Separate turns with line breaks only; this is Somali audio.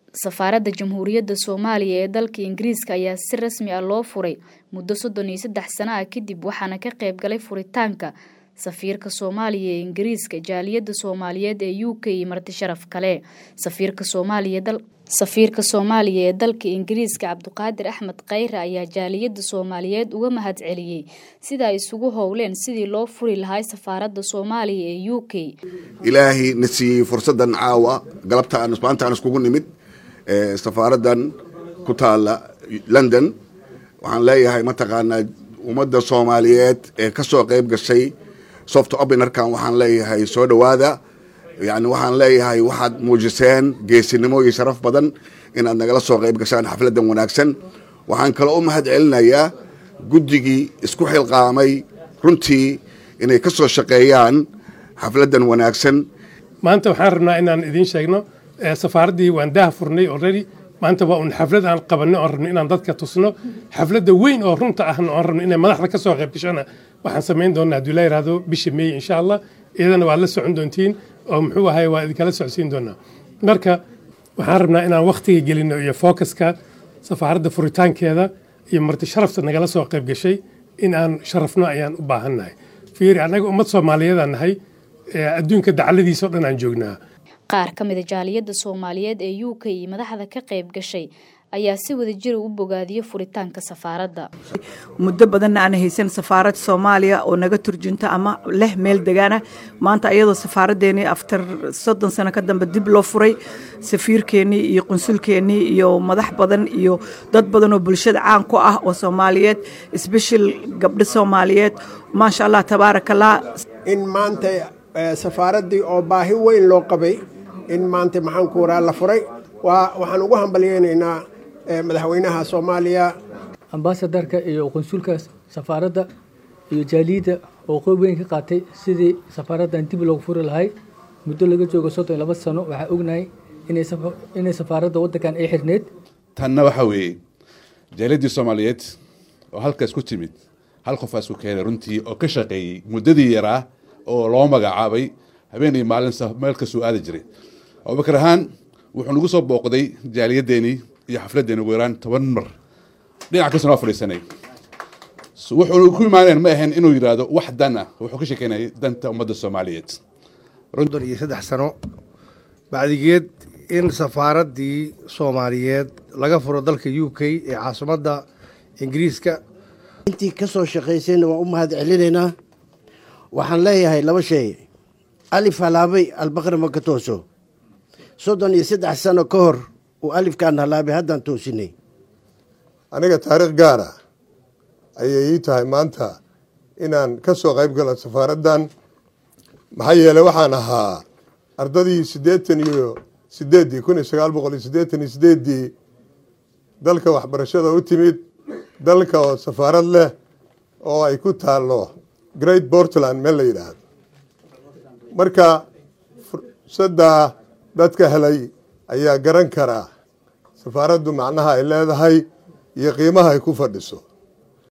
safaaradda jamhuuriyadda soomaaliya ee dalka ingiriiska ayaa si rasmi ah loo furay muddo soddon iyo saddex sano ah kadib waxaana ka qayb galay furitaanka safiirka soomaaliya ee ingiriiska jaaliyadda soomaaliyeed ee u k iyo marti sharaf kale safiirka soomaaliya safiirka soomaaliya ee dalka ingiriiska cabduqaadir axmed khayre ayaa jaaliyadda soomaaliyeed uga mahad celiyey sida ay isugu howleen sidii loo furi lahaa safaaradda soomaaliya ee u k
ilaahay na siiyey fursaddan caawa galabta aan maanta aan iskugu nimid safaaraddan ku taala london waxaan leeyahay mataqaanaa ummadda soomaaliyeed ee ka soo qayb gashay soft openarkan waxaan leeyahay soo dhowaada yani waxaan leeyahay waxaad muujiseen geesinimo iyo sharaf badan inaad nagala soo qayb gashaan xafladdan wanaagsan waxaan kaloo u mahad celinayaa guddigii isku xilqaamay runtii inay ka soo shaqeeyaan xafladdan wanaagsan
maanta waxaan rabnaa inaan idiin sheegno safaaraddii waan daha furnay already maanta waa un xaflad aan qabanno oon rabno inaan dadka tusno xafladda weyn oo runta ahna oon rabno inay madaxda ka soo qayb gashana waxaan samayn doonaa hadduu la yidhahdo bisha meey insha allah iyadana waad la socon doontiin oo muxuu ahay waa idinkala socodsiin doonaa marka waxaan rabnaa inaan wakhtiga gelino iyo fookaska safaaradda furitaankeeda iyo marti sharafta nagala soo qayb gashay in aan sharafno ayaan u baahannahay fiiri annaga ummad soomaaliyeedaan nahay adduunka dacladiisa o dhan aan joognaa
qaar ka mida jaaliyadda soomaaliyeed ee u k iyo madaxda ka qayb gashay ayaa si wada jira u bogaadiyey furitaanka safaaradda
muddo badanna aan haysan safaarad soomaaliya oo naga turjunta ama leh meel degaana maanta ayadoo safaaraddeennii aftar soddon sano ka dambe dib loo furay safiirkeennii iyo qunsulkeennii iyo madax badan iyo dad badan oo bulshada caan ku ah oo soomaaliyeed sbeshal gabdho soomaaliyeed maasha allah tabaarakallah
in maanta safaaraddii oo baahi weyn loo qabay in maanta maxaanku waraa la furay waxaan ugu hambalyeynaynaa madaxweynaha soomaaliya
ambasadarka iyo qunsulka safaaradda iyo jaaliyadda oo qeyb weyn ka qaatay sidii safaaraddan dib loogu furi lahay muddo laga joogo soddon iyo laba sano waxaa ognahay inay safaaradda waddankan ay xirneyd
tanna waxaa weeye jaaliyaddii soomaaliyeed oo halkaas ku timid hal qofaa isku keenay runtii oo ka shaqeeyey muddadii yaraa oo loo magacaabay habeen iyo maalin meel kasoo aadi jiray abubakar ahaan wuxuu nagu soo booqday jaaliyaddeenii iyo xafladdeeni ugu yaraan toban mar dhinac kasta noo fadhiisanay wuxuu ku imaaneen ma ahayn inuu yidhaahdo wax dan ah wuxuu ka sheekeynayay danta ummadda soomaaliyeed
soddon iyo saddex sano bacdigeed in safaaraddii soomaaliyeed laga furo dalka u k ee caasimadda ingiriiska
intii ka soo shaqaysayna waan u mahad celinaynaa waxaan leeyahay laba shay alif halaabay albaqri ma ka tooso soddon iyo saddex sano ka hor uu alifkaan halaabay haddaan toosinay
aniga taariikh gaara ayay ii tahay maanta inaan ka soo qayb galo safaaraddan maxaa yeeley waxaan ahaa ardadii siddeetan iyo sideeddii kun iyo sagaal boqol iyo siddeetan iyo sideeddii dalka waxbarashada u timid dalka oo safaarad leh oo ay ku taallo great portland meel la yidhaahdo marka fursaddaa dadka helay ayaa garan karaa safaaraddu macnaha ay leedahay iyo qiimaha ay ku fadhiso